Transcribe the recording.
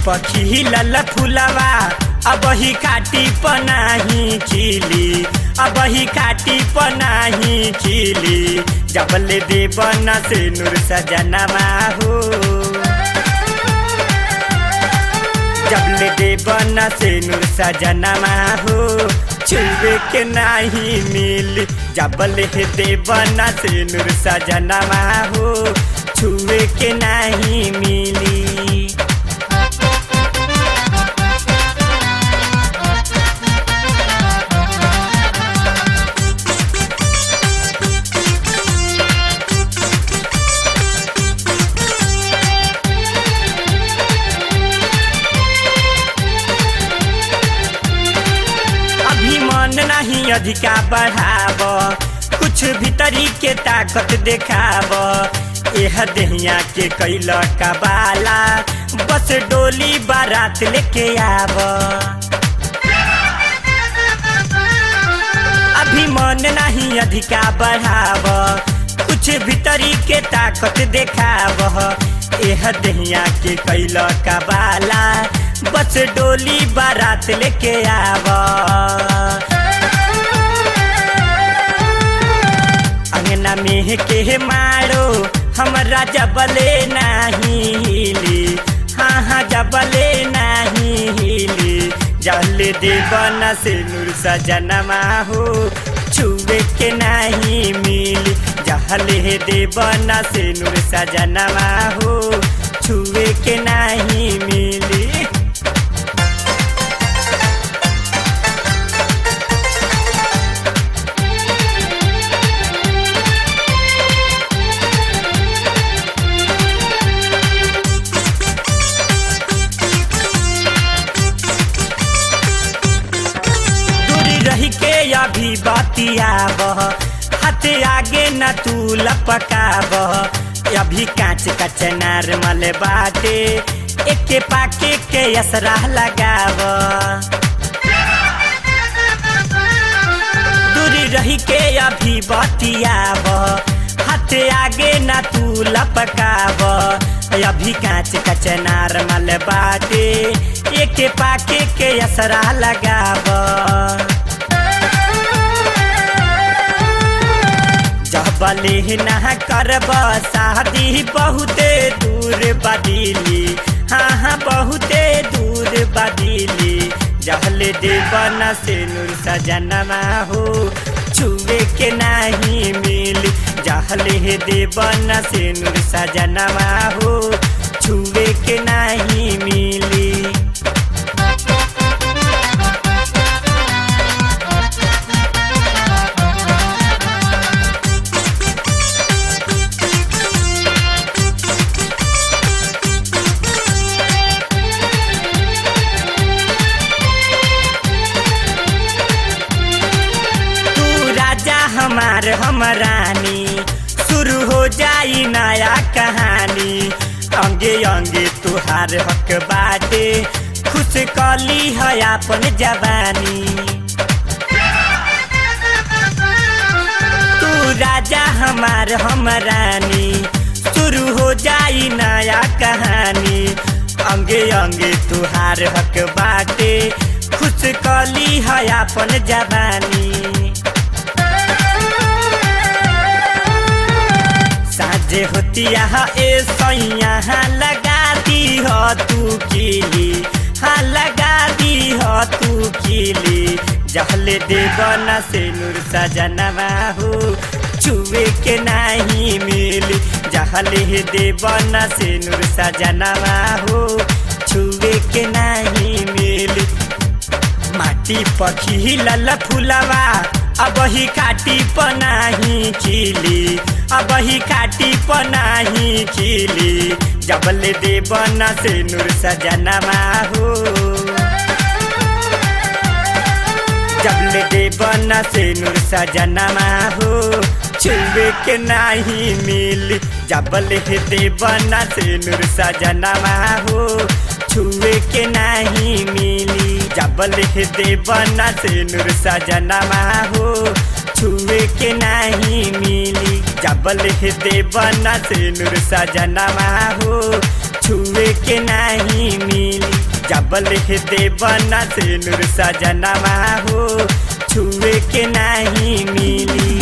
पखी लल फुलवा अब ही काटी पनाही खिली अब ही काटी पनाही खिली जबले देवन से नूर सजनमा हो जबले देवन से नूर सजनमा हो छुए के नाही मिल जबले देवन से नूर सजनमा हो छुए के नाही मिली अभी मन नहीं अधिका बढ़ाव कुछ भीतरी के ताकत देखाव यह दहिया के कैल का बाला बस डोली बारात लेके आव अभी मन नहीं अधिका बढ़ाव कुछ भीतरी के ताकत देखाव यह दहिया के कैल का बाला बस डोली बारात लेके आव अंगना में के मारो हमरा जबले नाही हिली हाँ हाँ जबले नाही हिली जल देवन से नूर सजनमा हो छुए के नाही मिली जहले देवन से नूर सजनमा हो छुए के नाही मिली दूरी रही के अभी बतियाब हाथ आगे न तू लपकाब अभी कांच का चनार मल बाटे एके पाके के असरा लगाब दूरी रही के अभी बतियाब हाथ आगे न तू लपकाब अभी कांच का चनार मल बाटे एके पाके के असरा लगाब जबले ना करब शादी बहुते दूर बदीली हाँ हाँ बहुते दूर बदीली जहले देवन से नूर सजनमा हो छुए के नहीं मिल जहले देवन से नूर सजनमा हो छुए के नहीं मिली तू राजा हमार हम रानी शुरू हो जाई नया कहानी अंगे अंगे तुहार हक बाटे खुश कली है अपन जवानी तू राजा हमार हम रानी शुरू हो जाई नया कहानी अंगे अंगे तुहार हक बाटे खुश कली है अपन जवानी साझे होतिया ए सैया लगा दी हो तू कीली हाँ लगा दी हो तू कीली जहले देवन से नूर सजनवा हो छुए के नहीं मिली जहले देवन से नूर सजनवा हो छुए के नहीं मिली माटी पखी लल फुलवा अब ही काटी पनाही खिली अब ही काटी पनाही खिली जबले देवन से नूर सजनमा हो जबले देवन से नूर सजनमा हो छुए के नाही मिल जबले देवन से नूर सजनमा हो छुए के नाही मिली जबले देवन से नूर सजनमा हो छुए के नाही मिली जबले देवन से नूर सजनमा हो छुए के नहीं मिली जबल हे देवना से नूर सजनवा हो छुए के नहीं मिली